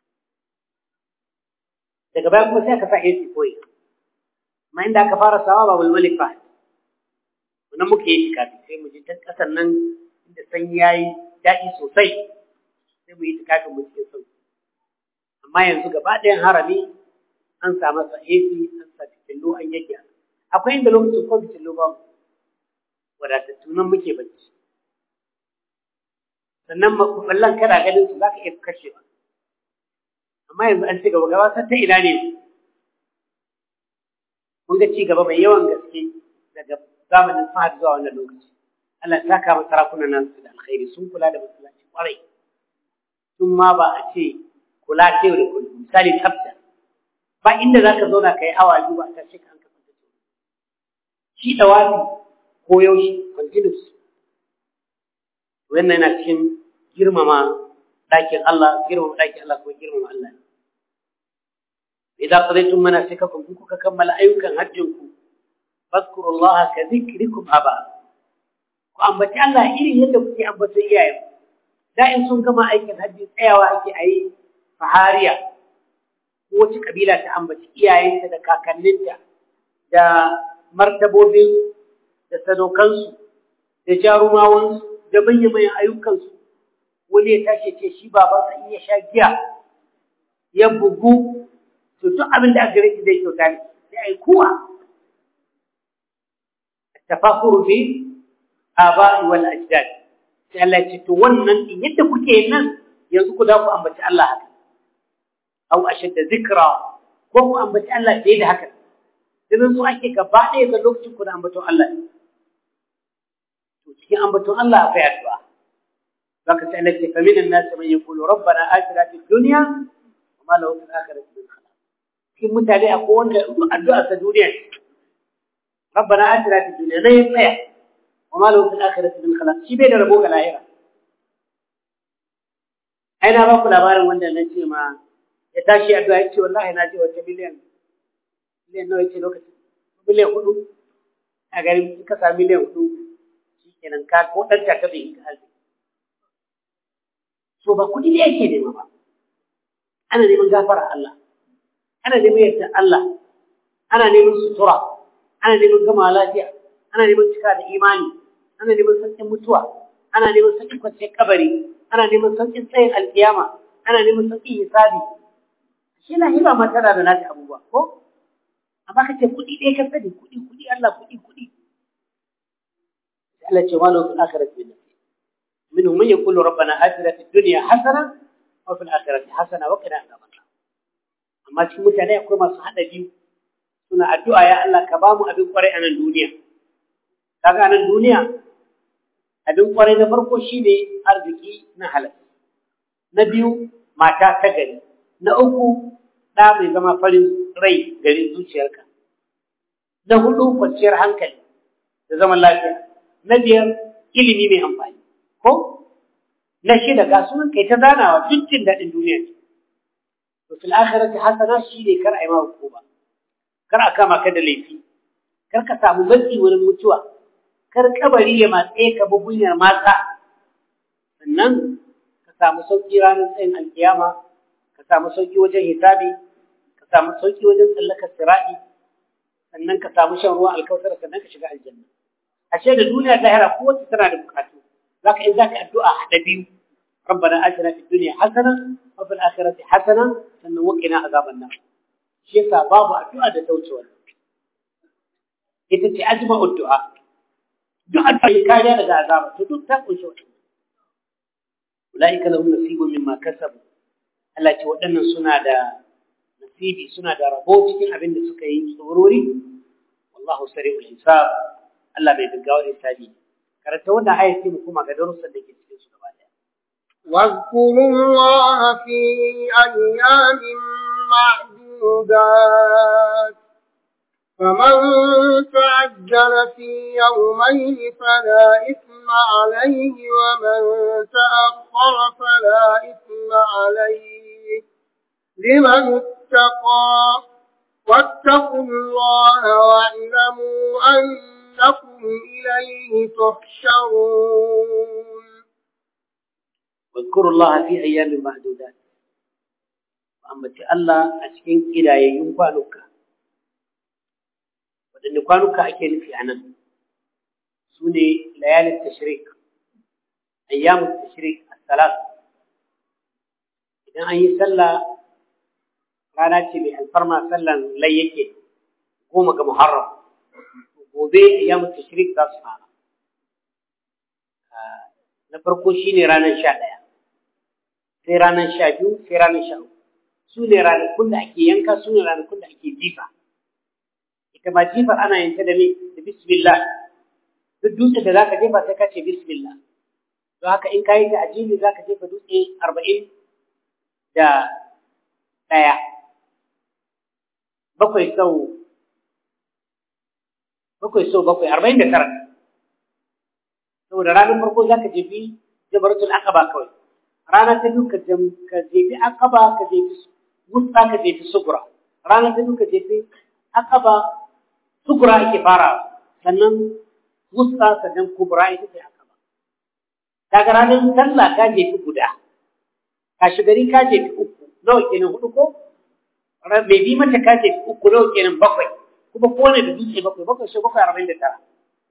daga baya kuma sai aka sa AC koyi amma inda aka fara sawa ba bulmalik ba wannan muke yi tikafi sai mu ji can ƙasar nan inda sanyi yayi daɗi sosai sai mu yi tikafin mu cikin sauki amma yanzu gaba ɗayan harami an sa masa AC an sa fitillo an yaggyara akwai inda lokacin ko fitillo ba wadatattu nan muke bacci sannan makuballan kana ganin su za ka iya kashewa amma yanzu an ci gaba gaba ta ina ne mun ga ci gaba mai yawan gaske daga zamanin fahad zuwa wannan lokaci Allah ta kama sarakunan nan su da alkhairi sun kula da masallaci kwarai sun ma ba a ce kula ta yau da kullum misali tsafta ba inda za ka zauna ka yi awa biyu ba ta shi ka shi dawafi ko yaushe continuous wannan yana cikin girmama ɗakin Allah girmama ɗakin Allah ko girmama Allah idan qadaytum manasikakum in kuka kammala ayyukan hajjin ku fadhkurullaha ka dhikrikum aba ku ambaci Allah irin yadda kuke ambata iyayen da in sun gama aikin hajji tsayawa ake ayi fahariya ko wace kabila ta ambaci iyayenta da kakanninta da martabobin da sadaukansu da jarumawansu da manya-manyan ayyukansu wani ya tashi ce shi babansa in ya sha giya ya bugu to duk abin da aka gare shi zai kyauta ne sai ai kuwa tafakuru bi aba'i wal ajdad sai Allah ya ce to wannan din yadda kuke nan yanzu ku da ku ambaci Allah haka aw ashadda zikra ko ku ambaci Allah fiye da haka idan su ake gaba ɗaya ga lokacin ku da ambaton Allah to cikin ambaton Allah akwai addu'a zaka sai Allah ce fa minan nas man yaqulu rabbana atina fid dunya wa ma lahu fil akhirati min khalaq cikin mutane akwai wanda addu'a ta duniya rabbana atina fid dunya ne tsaya wa ma lahu fil akhirati min khalaq shi bai da rabo ga lahira ai na ba ku labarin wanda na ce ma ya tashi addu'a ya ce wallahi na je wata miliyan miliyan nawa ce lokacin miliyan hudu a garin ka sa miliyan hudu shi kenan ka ko ɗan ta bai yi ka arziki so ba kuɗi ne yake nema ba ana neman gafara Allah ana neman yarda Allah ana neman sutura ana neman gama lafiya ana neman cika da imani ana neman sauƙin mutuwa ana neman sauƙin kwanciyar kabari ana neman sauƙin tsayin alkiyama ana neman sauƙin hisabi shi na hiba ma tana da nata abubuwa ko amma kace kuɗi ɗaya ka sani kuɗi kuɗi Allah kuɗi kuɗi Allah ce wala fil akhirati min minhum man yaqulu rabbana atina fid dunya hasana wa fil akhirati hasana wa qina adhaban amma cikin mutane akwai masu hada biyu suna addu'a ya Allah ka ba mu abin kwarai a nan duniya kaga a nan duniya abin kwarai na farko shine arziki na halal na biyu mata ta gari na uku ɗa mai zama farin rai gari zuciyarka na hudu kwanciyar hankali da zaman lafiya na biyar ilimi mai amfani ko na shida ga sunan kai ta zanawa duk jin daɗin duniya ne to fil akhirati hasana shi ne kar a yi ma hukuma kar a kama ka da laifi kar ka samu matsi wurin mutuwa kar kabari ya matse ka bugunyar mata sannan ka samu sauki ranar tsayin alkiyama ka samu sauki wajen hisabi ka samu sauki wajen tsallakar sira'i sannan ka samu shan ruwan alkautar sannan ka shiga aljanna ashe da duniya da lahira kowace tana da bukatu zaka in zaka addu'a hada biyu ربنا آتنا في الدنيا حسنة وفي الآخرة حسنة sannan وقنا عذاب النار shi yasa babu addu'a da tauce wannan ita ce ajma'u du'a duk addu'a kariya daga azaba to duk ta kunshi wannan ulaika lahum nasibun mimma kasabu Allah ce waɗannan suna da nasibi suna da rabo cikin abin da suka yi tsorori wallahu sari'ul hisab Allah bai gaggawa hisabi karanta wannan ayat sai mu kuma ga darussan da ke cikin su gaba daya واذكروا الله في أيام معدودات فمن تعجل في يومين فلا إثم عليه ومن تأخر فلا إثم عليه لمن اتقى واتقوا الله واعلموا أنكم إليه تحشرون واذكروا الله في أيام معدودات وأمتي الله أتكين إلى يوم كوانوكا waɗanne kwanuka ake nufi a nan su ne layalin tashrik ayyamun tashrik a salat idan an yi sallah rana ce mai alfarma sallan lai yake goma ga muharram gobe ayyamun tashrik za su fara na farko shine ranar sha ɗaya sai ranar sha biyu sai ranar sha uku su ne ranakun da ake yanka su ne ranakun da ake jifa ita ma jifar ana yanke da me da bismillah duk dutse da zaka jefa sai ka ce bismillah don haka in kayi ta ajili zaka jefa dutse arba'in da ɗaya bakwai sau bakwai sau bakwai arba'in da tara saboda ranar farko zaka jefi jabaratul aqaba kawai rana ta biyu ka jefi aqaba ka jefi wusta ka jefi sugura rana ta biyu ka jefi aqaba sugura ake fara sannan wusta sannan kubra ita ce aqaba daga ranar sallah ka jefi guda kashi gari ka jefi uku nawa kenan hudu ko bai bi mata ka jefi uku nawa kenan bakwai kuma kowane da dutse bakwai bakwai sai bakwai arba'in da tara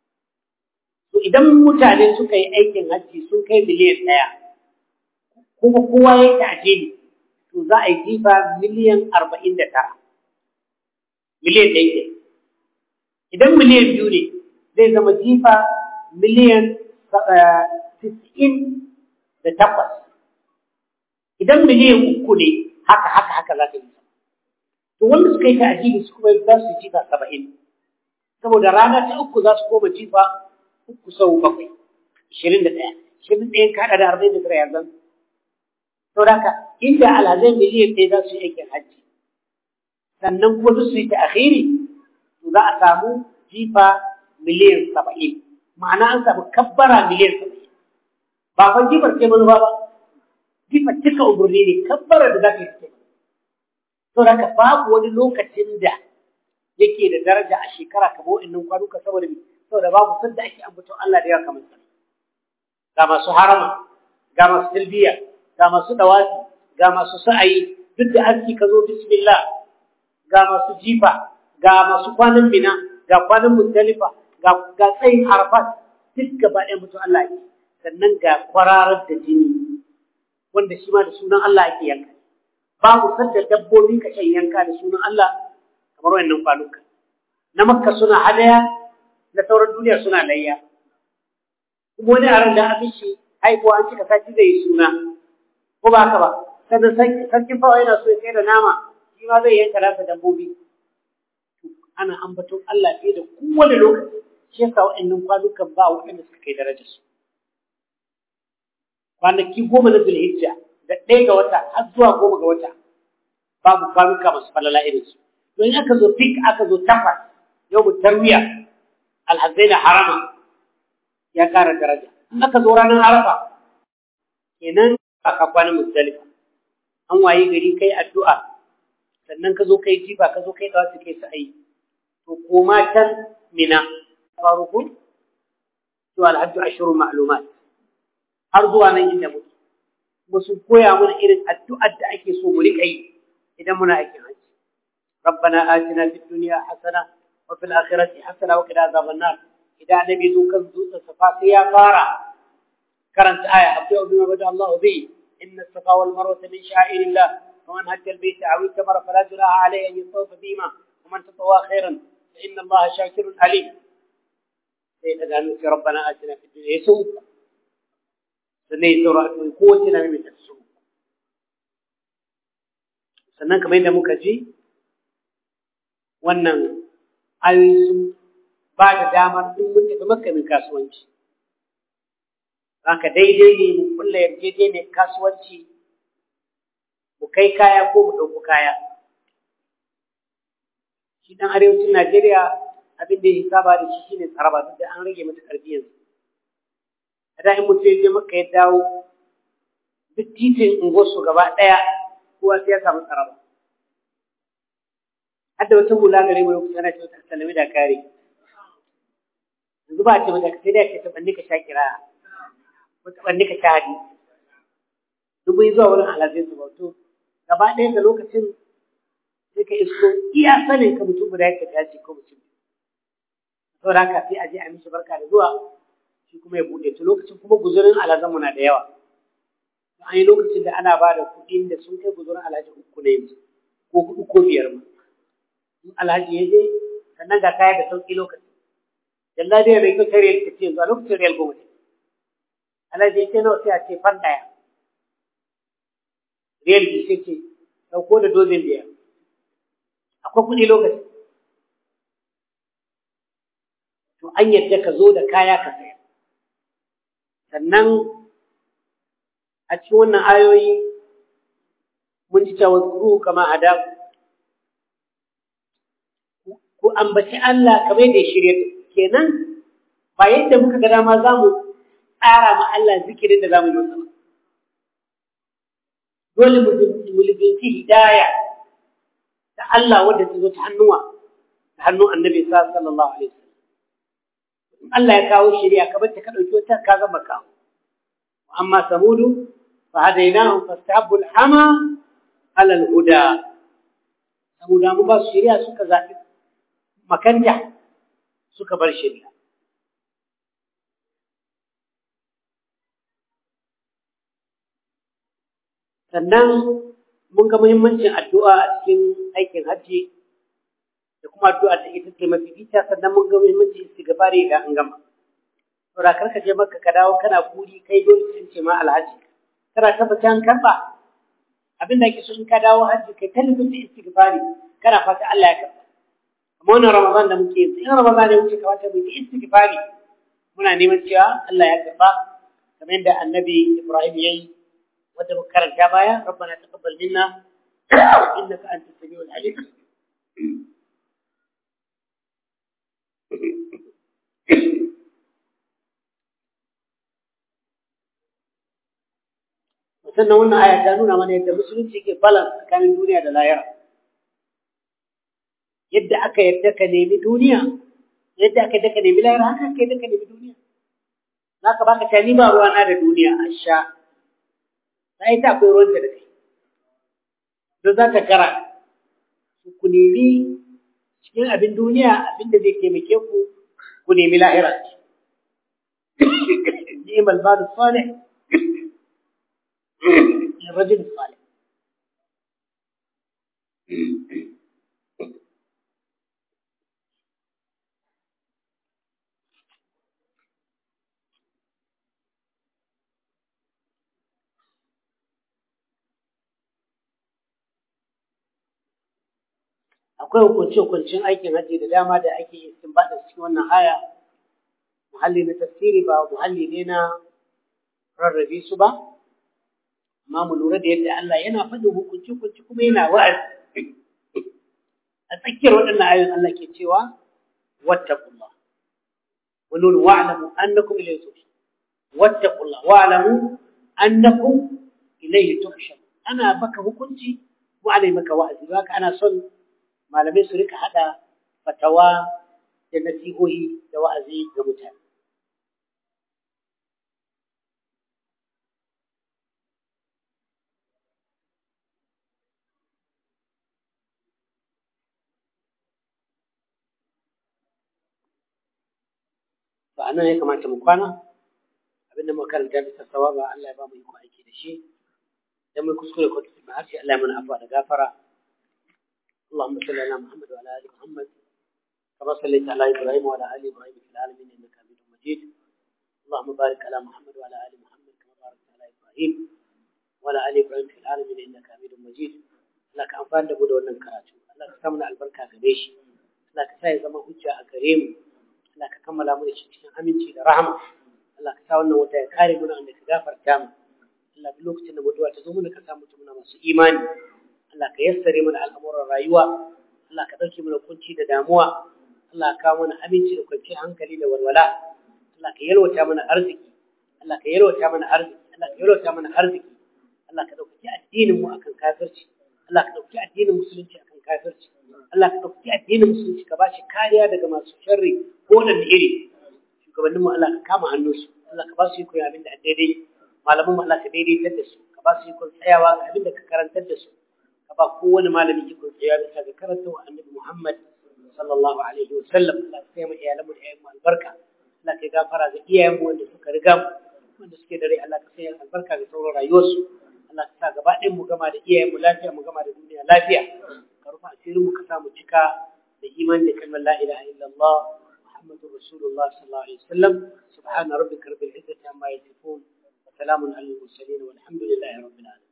to idan mutane suka yi aikin hajji sun kai miliyan ɗaya kuma kowa ya yi ta'ajili to za a yi jifa miliyan arba'in da tara miliyan ɗaya ke idan miliyan biyu ne zai zama jifa miliyan tis'in da takwas idan miliyan uku ne haka haka haka za ta yi to wanda suka yi ta'ajili su kuma za su jifa saba'in saboda rana ta uku za su koma jifa uku sau bakwai ishirin da ɗaya ishirin da ɗaya kaɗa da arba'in da tara yanzu to haka inda alhazai miliyan ɗaya za su yi aikin hajji sannan kuma duk su yi ta akhiri to za a samu jifa miliyan saba'in ma'ana an samu kabbara miliyan saba'in ba fa jifar ce manufa ba jifar cika umarni ne kabbara da za ka yi ce to haka babu wani lokacin da yake da daraja a shekara kamar wa'annan kwanuka saboda saboda babu sanda ake ambaton Allah da yawa kamar sa ga masu harama ga masu tilbiya ga masu dawafi ga masu sa'ayi duk da aski ka zo bismillah ga masu jifa ga masu kwanan bina ga kwanan muzdalifa ga ga tsayin arafat duk gaba ɗaya mutum Allah yake sannan ga kwararar da jini wanda shi ma da sunan Allah ake yanka babu sanda dabbobi ka shan yanka da sunan Allah kamar wannan kwanuka na makka suna hadaya na sauran duniya suna layya kuma wani a ran da abin shi haihuwa an cika sati zai yi suna ko ba haka ba sannan sarkin fawa yana so ya kai da nama shi ma zai yanka nasa dabbobi ana ambaton Allah fiye da kowane lokaci shi yasa wa'annan kwanukan ba waɗanda suka kai darajar su kwanaki goma na zulhijja da ɗaya ga wata har zuwa goma ga wata babu kwanuka masu falala irin su don aka zo fik aka zo takwas yau mu tarwiya alhazai da harama ya ƙara daraja in aka zo ranar arafa kenan aka kwana musdalifa an waye gari kai addu'a sannan ka zo kai jifa ka zo kai dawaci kai sa'ayi to koma can mina faruku to alhajju ashru ma'lumat har zuwa nan inda muke kuma sun koya mana irin addu'ar da ake so mu riƙa yi idan muna aikin hajji ربنا آتنا في الدنيا حسنة وفي الآخرة حسنة وقنا عذاب النار idan annabi zo kan dutsen safa sai ya fara karanta aya abdu bima bada Allah bi inna safa wal marwa min sha'irillah wa man hajja al bayt aw itamara fala junaha alayhi an yatawafa bima wa man tatawwa khairan fa inna Allah shakirun alim sai daga nan sai rabbana atina fid dunya yasu sannan ya saura ko wace na mai tasu sannan kamar yadda muka ji wannan ayoyi sun ba da damar in mun tafi makamin kasuwanci haka daidai ne mu kulla yarjejeniyar kasuwanci mu kai kaya ko mu ɗauko kaya shi ɗan arewacin najeriya abin da ya saba da shi shine tsaraba duk da an rage mata ƙarfi yanzu a da in mutum ya je maka ya dawo duk titin unguwarsu gaba ɗaya kowa sai ya samu tsaraba hadda wata hula gare mu lokacin ana ce wata salami da kare yanzu ba a ce mata sai dai ce taɓanni ka sha kira ko taɓanni ka sha hadi duk mun zuwa wurin alhazai su bauto gaba ɗaya da lokacin sai ka isko iya sanin ka mutum guda yake ta ce ko mutum saboda haka sai a je a mishi barka da zuwa shi kuma ya buɗe to lokacin kuma guzurin alhazan mu na da yawa an yi lokacin da ana ba da kuɗin da sun kai guzurin alhaji uku ne yanzu ko huɗu ko biyar ma in alhaji ya je sannan ga kaya da sauƙi lokaci yalla dai bai kai riyal kace yanzu a lokacin riyal goma ne alhaji ya ce nawa sai a ce fan ɗaya riyal biyu sai ce ɗauko da dozin biyar akwai kuɗi lokaci to an yadda ka zo da kaya ka saya sannan a cikin wannan ayoyi mun ji cewa zuru kama hadaku ku ambaci Allah kamar yadda ya shirya kenan ba yadda muka ga dama za mu tsara ma Allah zikirin da za mu yi masa dole mu libinci hidaya da Allah wadda ta zo ta hannuwa ta hannun annabi sallallahu alaihi wasallam Allah ya kawo shari'a ka bar ta ka dauki wata ka gama kawo amma samudu fa hadainahum fastahabbu al-hama ala al-huda samuda mu ba su shari'a suka zabi makanta suka bar shari'a sannan mun ga muhimmancin addu'a a cikin aikin hajji da kuma addu'a da ita ce mafi fita sannan mun ga muhimmancin istighfari da an gama saboda kar ka je maka ka dawo kana kuri kai dole sun ce ma alhaji kana tabbata an karba abin da ake so in ka dawo hajji kai ta lubin istighfari kana fata Allah ya karba amma wannan ramadan da muke yi in ramadan ya wuce kamata mu yi istighfari muna neman cewa Allah ya karba kamar yadda annabi Ibrahim yayi wanda muka karanta baya rabbana taqabbal minna innaka antas samiul alim sannan wannan aya ta nuna mana yadda musulunci ke balance tsakanin duniya da lahira yadda aka yadda ka nemi duniya yadda aka yadda ka nemi lahira haka aka yadda ka nemi duniya za ka baka ta nima ruwa na da duniya a sha na ita akwai ruwan da kai don za ka kara ku nemi cikin abin duniya abin da zai taimake ku ku nemi lahira ni'mal badu salih للرجل الصالح akwai hukunce-hukuncen aikin hajji da dama da ake yi sun bada cikin wannan aya muhalli na tafsiri ba muhalli ne na rarrabe su ba amma mu lura da yadda Allah yana faɗin hukunci hukunci kuma yana wa'azi a tsakiyar waɗannan ayoyin Allah ke cewa wattaqullah wa nun wa'lamu annakum ilayhi tuhsharun wattaqullah wa'lamu annakum ilayhi tuhsharun ana baka hukunci ko ana maka wa'azi haka ana son malamai su rika hada fatawa da nasihohi da wa'azi ga mutane to anan ya kamata mu kwana abinda muka karanta bisa sawaba Allah ya ba mu iko aiki da shi dan mu kuskure ko tafi harshe Allah ya mana afwa da gafara اللهم صل على محمد وعلى ال محمد كما صليت على ابراهيم وعلى ال ابراهيم في العالمين انك حميد مجيد اللهم بارك على محمد وعلى ال محمد كما باركت على ابراهيم وعلى ال ابراهيم في العالمين انك حميد مجيد لك amfani da mu da wannan karatu Allah ka sa mana albarka gare shi Allah ka sa ya zama hujja a gare mu Allah ka kammala mu da shi cikin aminci da rahama Allah ka sa wannan wata ya kare mu da ka gafarta mu Allah duk lokacin da mutuwa ta zo mana ka sa mutum muna masu imani Allah ka yassare mana al'amuran rayuwa Allah ka dauke mana kunci da damuwa Allah ka kawo mana aminci da kwanciyar hankali da walwala Allah ka yalwata mana arziki Allah ka yalwata mana arziki Allah ka yalwata mana arziki Allah ka dauki addinin mu akan kafirci Allah ka dauki addinin musulunci akan kafirci Allah ka dauki addinin musulunci ka bashi kariya daga masu sharri ko da iri shugabannin mu Allah ka kama hannunsu Allah ka ba su yi abin da daidai malaman mu Allah ka daidaitar da su ka ba su yi tsayawa ga abin da ka karantar da su ka ba kowane malami ikon tsaya bisa ga karanta wa annabi Muhammad sallallahu alaihi wa sallam Allah ka kai mu iyalan mu da ƴaƴan mu albarka Allah ka gafara ga iyayen mu wanda suka riga mu wanda suke da rai Allah ka sanya albarka ga sauran rayuwarsu Allah ka sa gaba ɗayan mu gama da iyayen mu lafiya mu gama da duniya lafiya ka rufa asirin mu ka sa mu cika da iman da kalmar la ilaha illallah muhammadur rasulullah sallallahu alaihi wasallam subhana rabbika rabbil izzati amma yasifun wa salamun alal mursalin walhamdulillahi rabbil alamin